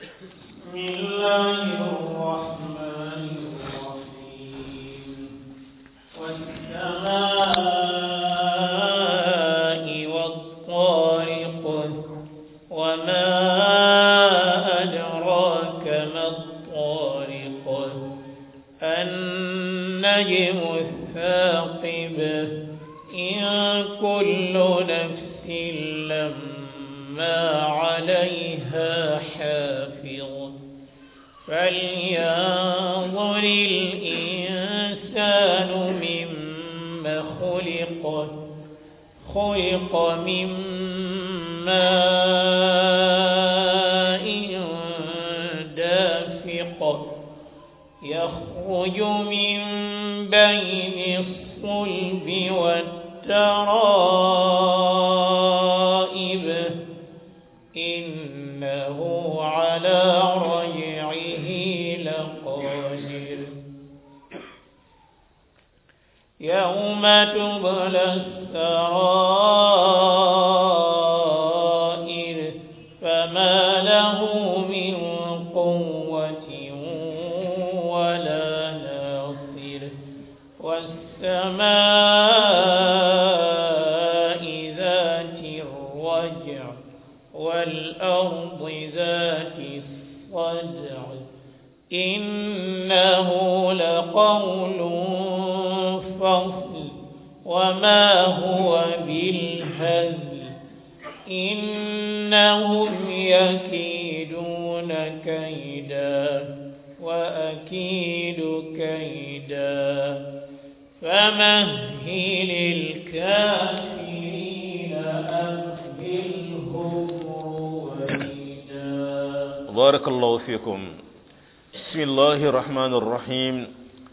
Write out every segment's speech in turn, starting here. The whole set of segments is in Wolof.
بسم الله الرحمن الرحيم والسماء والطارق وما أدراك ما الطارق النجم الثاقب إن كل نفس لما عليها حافظ فلينظر الإنسان مما خلق خلق من ماء دافق يخرج من بين الصلب والترائب إنه على رجعه لقادر يوم تبلى السرائر فما له من قوة ولا ناصر والسماء ذات الرجع والأرض ذات الصدع إنه لقول فصل وما هو بالهزل إنهم يكيدون كيدا وأكيد كيدا فمهل الكافرين أمهلهم رويدا بارك الله فيكم بسم الله الرحمن الرحيم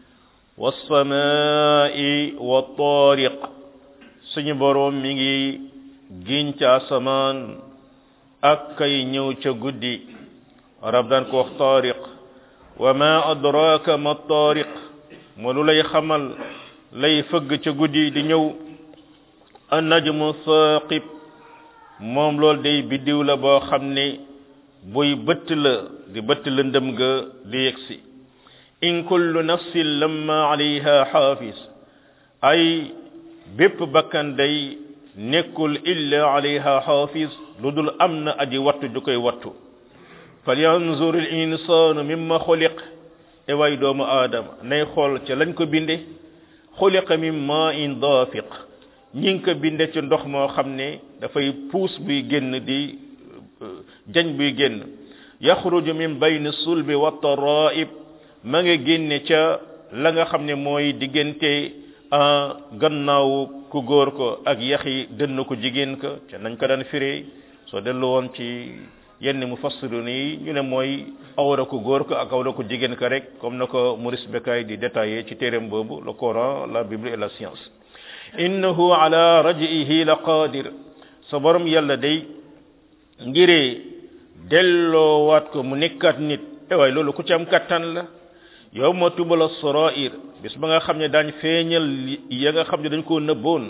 والسماء والطارق suñu borom mi ngi giñ ca asamaan ak kay ñëw ca guddi arab daan ko wax taariq wa ma adraka ma taariq mo lu lay xamal lay fëgg ca guddi di ñëw an najmu saqib moom loolu day biddiw la boo xam ne buy bëtt la di bëtt la ndëm ga di yegsi in kullu nafsin lamma alayha xaafis ay bépp bakkan day nekkul illa alayha xaafis lu dul am na aji wattu ju koy wattu falyanzur al insanu mimma xuliq e way doomu aadama nay xool ca lañ ko binde xuliqa min ma in daafiq ñi ngi ko binde ci ndox moo xam ne dafay puus buy génn di jañ buy génn yaxruju min bayni sulbi wa taraib ma nga génne ca la nga xam ne mooy diggante gannaaw ku góor ko ak yaxi dënn ko jigéen ko ca nañ ko daan firee soo dellu woon ci yenn mu fassiru nii ñu ne mooy awra ku góor ko ak awra ku jigéen ko rek comme na ko Maurice Bucaille di détaillé ci téereem boobu le Coran la Bible et la science innahu ala rajihi la qadir sa borom yàlla day ngiree delloowaat ko mu nekkaat nit e waay loolu ku ci am kattan la yow ma tubala sarair bis ba nga xam ne daañ feeñal ya nga xam ne dañ koo nëbboon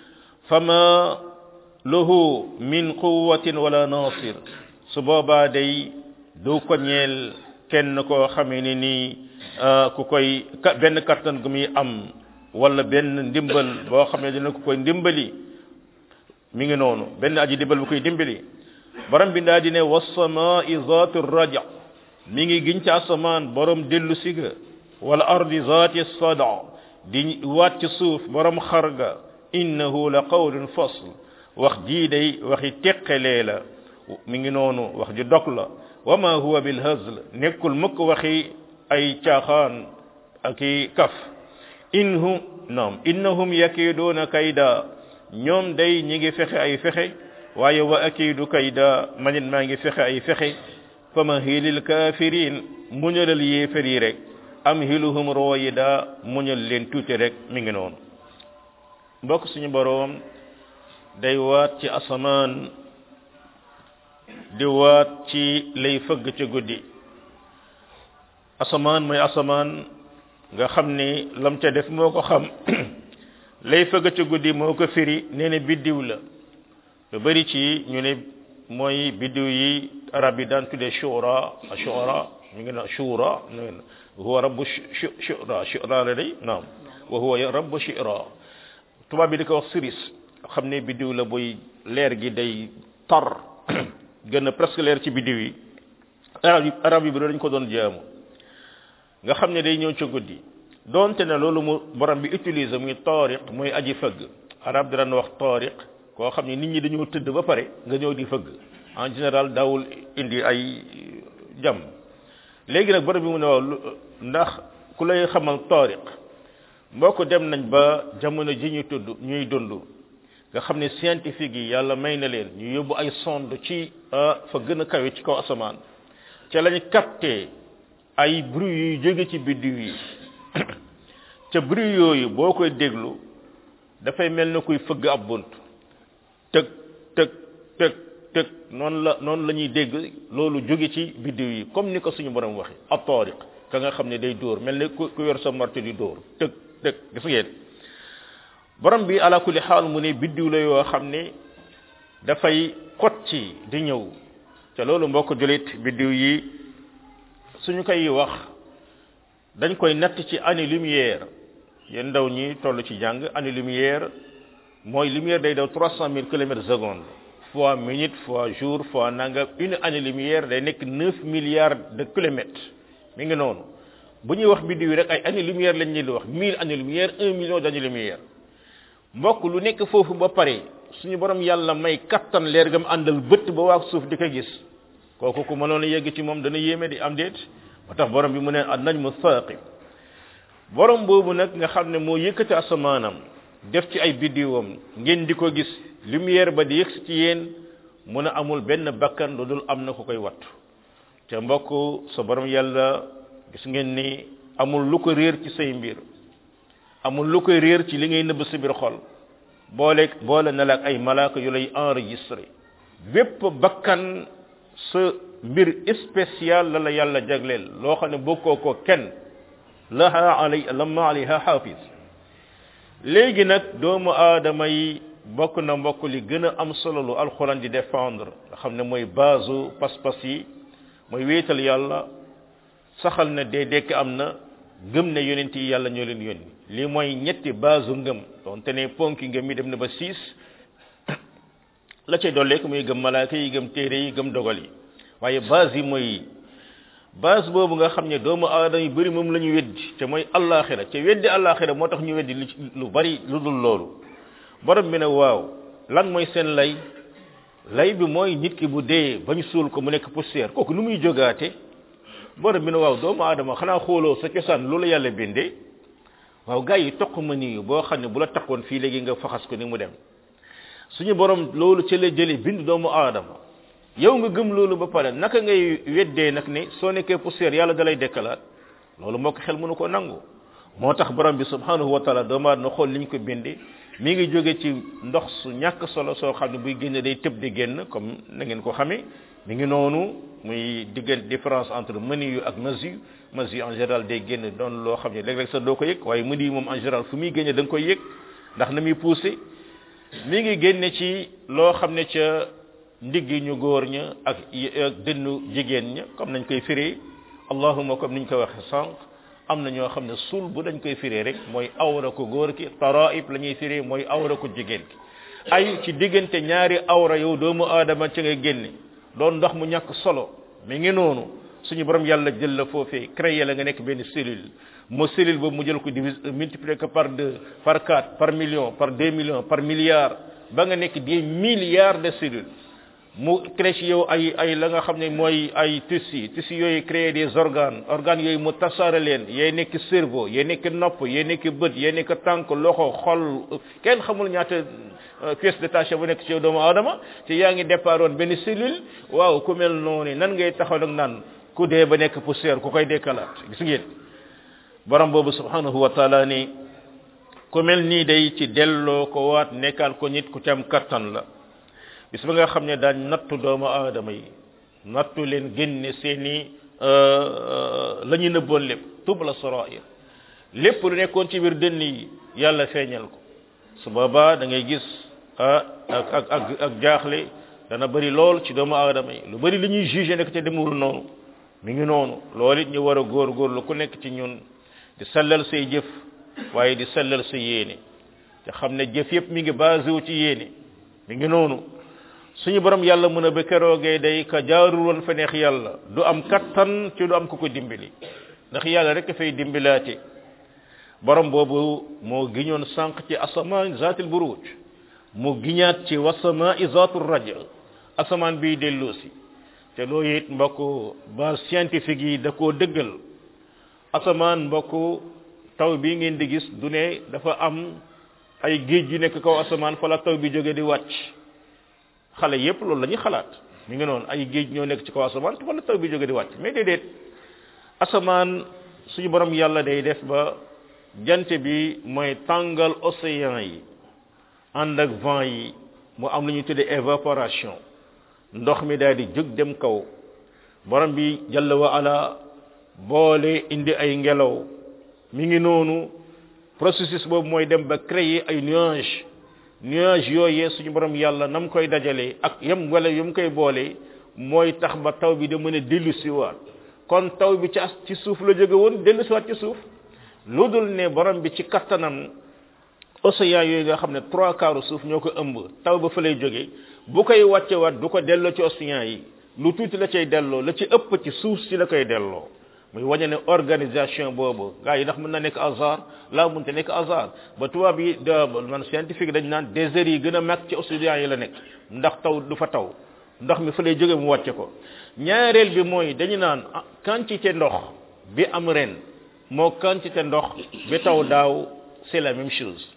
fama lahu min quwatin wala nasir su boobaa day du ko ñeel kenn koo xamee ne nii ku koy benn kattan gu muy am wala benn ndimbal boo xam ne dina ko koy ndimbali mi ngi noonu benn aji dimbal bu koy dimbali borom bi daa di ne wasamai zati raja mi ngi giñ ci asamaan borom dellu siga wala ardi zati sada di waat ci suuf borom xarga innahu la qawlun fasl wax jii day waxi teqalee la mi ngi noonu wax ji dog la wa ma huwa bil hazl nekkul mukk waxi ay caaxaan ak i kaf inhum naam innahum yakiduuna kayda ñoom day ñi ngi fexe ay fexe waaye wa akidu kayda manit maa ngi fexe ay fexe fama hilil kafirin muñalal yéefar yi rek am hiluhum royida muñal leen tuuti rek mi ngi noonu mbokk suñu boroom day waat ci asamaan di waat ci lay fëgg ca guddi asamaan mooy asamaan nga xam ni lam ca def moo ko xam lay fëgg ca guddi moo ko firi nee na biddiw la lu bari ci ñu ne mooy biddiw yi arab yi daan tuddee shura shura ñu ngi naan shura huwa rabbu shura shura la day naam wa huwa rabbu shura tubaab bi di ko wax siris xam ne biddiw la buy leer gi day tar gën a presque leer ci biddiw yi arab yi arab yi bi dañ ko doon jaamu nga xam ne day ñëw ca guddi donte ne loolu mu borom bi utiliser muy taariq mooy aji fëgg arab daan wax taariq koo xam ne nit ñi dañoo tëdd ba pare nga ñëw di fëgg en général daawul indi ay jam léegi nag borom bi mu ne waaw ndax ku lay xamal taariq mbokk dem nañ ba jamono ji ñu tudd ñuy dund nga xam ne scientifique yi yàlla may na leen ñu yóbbu ay sonde ci fa gën a kawe ci kaw asamaan ca lañ capté ay bruit yuy jóge ci biddiw yi ca bruit yooyu boo koy déglu dafay mel na kuy fëgg ab bunt tëg tëg tëg tëg noonu la noonu la ñuy dégg loolu jóge ci biddiw yi comme ni ko suñu borom waxe ab taariq ka nga xam ne day dóor mel ni ku ku yor sa marto di dóor tëg tëg gis ngeen borom bi ala kulli xaal mu ne biddiw la yoo xam ne dafay kot ci di ñëw te loolu mbokk julit biddiw yi suñu koy wax dañ koy natt ci année lumière yéen ndaw ñi toll ci jàng année lumière mooy lumière day daw trois cent mille kilomètres seconde fois minute fois jour fois nangam une année lumière day nekk neuf milliards de kilomètres mi ngi noonu bu ñuy wax biddiw yi rek ay année lumière lañ leen di wax mille année lumière un million d'année lumière mbokk lu nekk foofu ba pare suñu borom yàlla may kattan leer gam àndal bëtt ba waa suuf di ko gis kooku ku mënoon a yegg ci moom dana yéeme di am déet moo tax borom bi mu ne an najmu saaqib borom boobu nag nga xam ne moo yëkkati asamaanam def ci ay biddiwam ngeen di ko gis lumière ba di yëgsi ci yéen mu ne amul benn bakkan lu dul am na ku koy wattu te mbokk sa borom yàlla gis ngeen ni amul lu ko réer ci say mbir amul lu koy réer ci li ngay nëbb sa biir xol boole boole na la ak ay malaaka yu lay enregistré bépp bakkan sa mbir spécial la la yàlla jagleel loo xam ne bokkoo ko kenn laha alay lamma alayha hafiz léegi nag doomu aadama yi bokk na mbokk li gën a am solo lu alxuraan di défendre nga xam ne mooy base pas-pas yi mooy wéetal yàlla saxal na dee dekk am na gëm ne yonent yi yàlla ñoo leen yónni lii mooy ñetti base ngëm donte ne ponki ngëm yi dem na ba six la cay dolleek muy gëm malaaka yi gëm téere yi gëm dogal yi waaye base yi mooy base boobu nga xam ne doomu aadama yu bëri moom la ñu weddi te mooy allaaxira te weddi allaaxira moo tax ñu weddi lu bari lu dul loolu borom bi ne waaw lan mooy seen lay lay bi mooy nit ki bu dee ba ñu suul ko mu nekk poussière kooku nu muy jógaate borom bi ne waaw doomu aadama xanaa xooloo sa cosaan loolu yàlla bindee waaw gars yi toq ma nii boo xam ne bu la taxoon fii léegi nga faxas ko ni mu dem suñu borom loolu ci la jëlee bind doomu aadama yow nga gëm loolu ba pare naka ngay weddee nag ne soo nekkee poussière yàlla dalay dekkalaat loolu moo ko xel mënu ko nangu moo tax borom bi subhanahu wa taala doomu aadama xool li ñu ko bindee mi ngi jóge ci ndox su ñàkk solo soo xam ne buy génne day tëb di génn comme na ngeen ko xamee mi ngi noonu muy diggante différence entre mani yu ak masi masi en général day génn doon loo xam ne léeg-léeg sax doo ko yëg waaye mani yu moom en général fu muy génne da nga koy yëg ndax na muy poussé mi ngi génne ci loo xam ne ca ndiggi ñu góor ña ak ak dënnu jigéen ña comme nañ koy firee allahuma comme niñ ko waxe sànq am na ñoo xam ne sul bu dañ koy firee rek mooy awra ko góor ki taraib la ñuy firee mooy awra ko jigéen ki ay ci diggante ñaari awra yow doomu aadama ci nga génne doon ndox mu ñàkk solo mi ngi noonu suñu borom yàlla jël la foofee créé la nga nekk benn cellule mo cellule boobu mu jël ko divise multiplier ko par deux par quatre par million par deux millions par milliard ba nga nekk des milliards de cellules mu créé ci yow ay ay la nga xam ne mooy ay tissus tissus yooyu créé des organes organes yooyu mu tasaare leen yee nekk cerveau yee nekk nopp yee nekk bët yee nekk tànk loxo xol kenn xamul ñaata pièce détachée bu nekk ci yow doomu aadama te yaa ngi départ woon benn cellule waaw ku mel noonu nan ngay taxaw nag naan ku dee ba nekk poussière ku koy dekkalaat gis ngeen borom boobu subhanahu wa taala ni ku mel nii day ci delloo ko waat nekkal ko nit ku ci am kattan la bis ba nga xam ne daañ nattu doomu aadama yi nattu leen génne seeni la ñu nëbboon lépp tub la sarair lépp lu nekkoon ci biir dënn yi yàlla feeñal ko su boobaa da ngay gis ak ak ak ak jaaxle dana bëri lool ci doomu aadama yi lu bëri li ñuy jugé nekk te demul noonu mi ngi noonu loolu it ñu war a góorgóorlu ku nekk ci ñun di sellal say jëf waaye di sellal sa yéene te xam ne jëf yëpp mi ngi basé wu ci yéene mi ngi noonu suñu borom yàlla mën a ba keroogee day ka jaarul woon fa neex yàlla du am kattan ci du am ku ko dimbali ndax yàlla rek fay dimbilaate borom boobu moo giñoon sànq ci asamaan zaatil buruj mu giñaat ci wasamaa zaatul raja asamaan biy delloosi te loolu it mbokk base scientifique yi da koo dëggal asamaan mbokk taw bi ngeen di gis du ne dafa am ay géej yu nekk kaw asamaan fa la taw bi jóge di wàcc xale yépp loolu la ñuy xalaat mi ngi noonu ay géej ñoo nekk ci kaw asamaan fa la taw bi jóge di wàcc mais déedéet asamaan suñu borom yàlla day def ba jant bi mooy tàngal océan yi ànd ak vent yi mu am lu ñuy tuddee évaporation ndox mi daal di jóg dem kaw borom bi jalla wa ala boole indi ay ngelaw mi ngi noonu processus boobu mooy dem ba créer ay nuage nuage yooyee suñu borom yàlla nam koy dajalee ak yam wala yam koy boole mooy tax ba taw bi da mën a dellu siwaat kon taw bi ci ci suuf la jóge woon dellu siwaat ci suuf lu dul ne borom bi ci kattanam océan yooyu nga xam ne trois quarts suuf ñoo ko ëmb taw ba fa lay jóge bu koy wàccewaat du ko delloo ci océan yi lu tuuti la cay delloo la ci ëpp ci suuf si la koy delloo muy wañe ne organisation boobu gars yi ndax mën na nekk hasard laa mënte nekk hasard ba tubaab yi de man scientifique dañ naan déserts yi gën a mag ci océan yi la nekk ndax taw du fa taw ndox mi fa lay jóge mu wàcce ko ñaareel bi mooy dañu naan quantité ndox bi am ren moo quantité ndox bi taw daaw c'est la même chose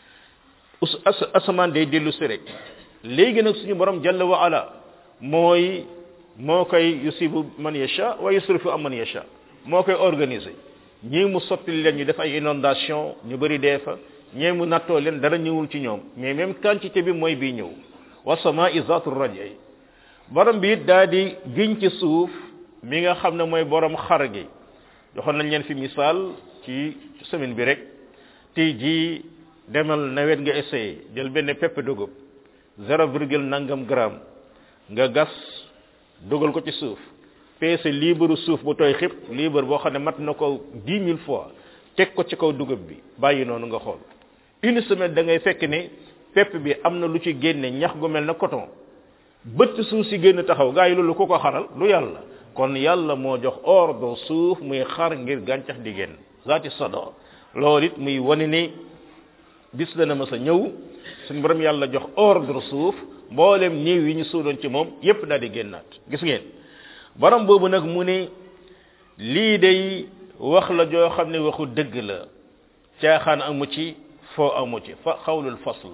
asamaan day dellu si rek léegi nag suñu borom jalla wa ala mooy moo koy yusibu man yasha wa yusrifu am man yasha moo koy organiser ñii mu sotti leen ñu def ay inondation ñu bëri dee fa ñii mu nattoo leen dara ñëwul ci ñoom mais même quantité bi mooy bii ñëw wa samaa'i zaatu raj'i borom bi it daa di giñ ci suuf mi nga xam ne mooy borom xar gi joxoon nañ leen fi misaal ci semaine bi rek tey jii demal nawet nga essayé jël benn pepp dugub zéro virgule nangam gramme nga gas dugal ko ci suuf peese liibaru suuf bu tooy xib liibar boo xam ne mat na ko dix mille fois teg ko ci kaw dugub bi bàyyi noonu nga xool une semaine da ngay fekk ne pepp bi am na lu ci génne ñax gu mel na coton bëtt suuf si génn taxaw gaa yi loolu ku ko xaral lu yàlla kon yàlla moo jox ordre suuf muy xar ngir gàncax di génn zaati sada loolu it muy wane ni bis dana ma sa ñëw suñu borom yàlla jox ordre suuf mboolem néew yi ñu suudoon ci moom yépp daal di génnaat gis ngeen borom boobu nag mu ne lii day wax la joo xam ne waxu dëgg la caaxaan amu ci foo amu ci fa xawlul fasl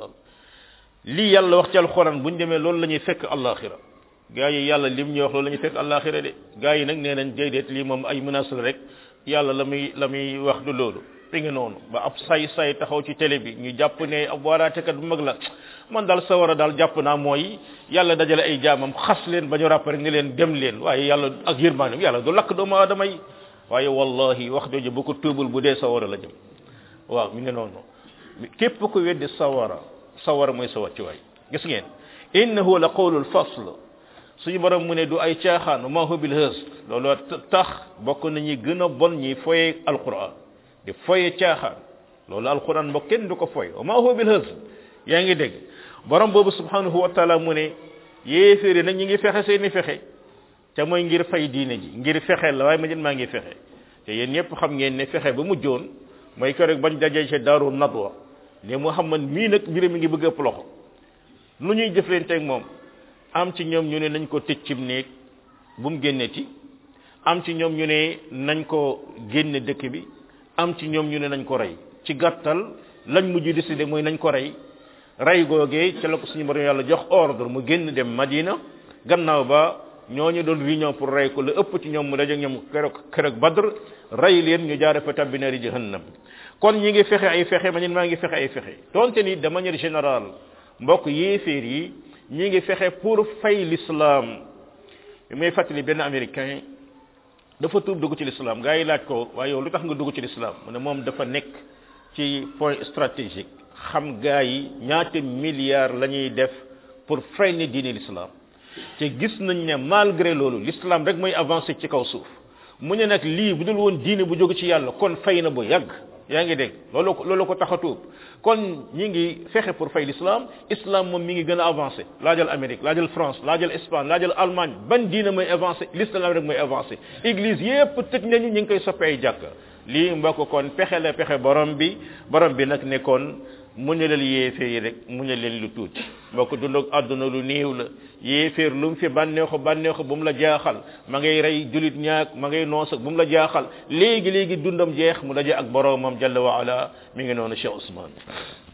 lii yàlla wax ci alxuraan bu ñu demee loolu la ñuy fekk àllaaxira gaa yi yàlla lim ñuy wax loolu la ñuy fekk àllaaxira de gaa yi nag nee nañ déedéet lii moom ay menace rek yàlla la muy la muy wax du loolu fi nga noonu ba ab say say taxaw ci télé bi ñu jàpp ne ab waaraatekat bu mag la man daal sa war a daal jàpp naa mooy yàlla dajale ay jaamam xas leen ba ñu ràpp rek ne leen dem leen waaye yàlla ak yërmaanam yàlla du lakk doomu aadama yi waaye wallahi wax jooju bu ko tuubul bu dee sawara la jëm waaw mi ngi noonu képp ku weddi sawara sawara mooy sa wàccuwaay gis ngeen innahu la qawlul fasl suñu borom mu ne du ay caaxaan ma huwa bil hës loolu tax bokk nañu gën a bon ñi foye alquran di foye caaxaan loolu alquran mbokk kenn du ko foye ma huwa bil hës yaa ngi dégg borom boobu subhanahu wa taala mu ne yéeféeri nag ñi ngi fexe seeni fexe te mooy ngir fay diine ji ngir fexe la waaye ma jën maa ngi fexe te yéen ñëpp xam ngeen ne fexe ba mujjoon mooy keroog bañ dajee ci daaru nadwa ne muhammad mii nag mbir mi ngi bëgg ëpp loxo lu ñuy jëflante ak moom am ci ñoom ñu ne nañ ko tëj cim néeg bu mu génneti am ci ñoom ñu ne nañ ko génne dëkk bi am ci ñoom ñu ne nañ ko rey ci gàttal lañ mujj décidé mooy nañ ko rey rey googee ca la ko suñu borom yàlla jox ordre mu génn dem madina gannaaw ba ñooñu doon réunion pour rey ko la ëpp ci ñoom mu daje ñoom keroog keroog badr rey leen ñu jaare fa tabbi naari jahannam kon ñi ngi fexe ay fexe ma ñun maa ngi fexe ay fexe donte ni de manière générale mbokk yéeféer yi ñi ngi fexe pour fay l'islam bi may fàttali benn américain dafa tuub dugg ci l'islam gaa yi laaj ko waaye yow lu tax nga dugg ci l'islam mu ne moom dafa nekk ci point stratégique xam gaa yi ñaata milliards la ñuy def pour fay ne diine l'islam te gis nañ ne malgré loolu l'islam rek mooy avancé ci kaw suuf mu ne nag lii bu dul woon diine bu jóge ci yàlla kon fay na bu yàgg yaa ngi dégg loolu ko loolu ko tax a tuub kon ñi ngi fexe pour fay l'islam islam moom mi ngi gën a avancé laajal Amérique laajal France laajal Espagne laajal Allemagne ban diine mooy avancé l'islam rek mooy avancé église yépp tëj nañu ñi ngi koy soppe ay jàkk lii mbokk kon pexe la pexe borom bi borom bi nag nekkoon muñalal yéeféer yi rek muñalal lu tuuti mbokk dund ak àdduna lu néew la yéeféer lu mu fi bànneexu bànneexu bu mu la jaaxal ma ngay rey julit ñaak ma ngay noos ak bu mu la jaaxal léegi léegi dundam jeex mu daje ak boromam jalla wa ala mi ngi noonu Cheikh Ousmane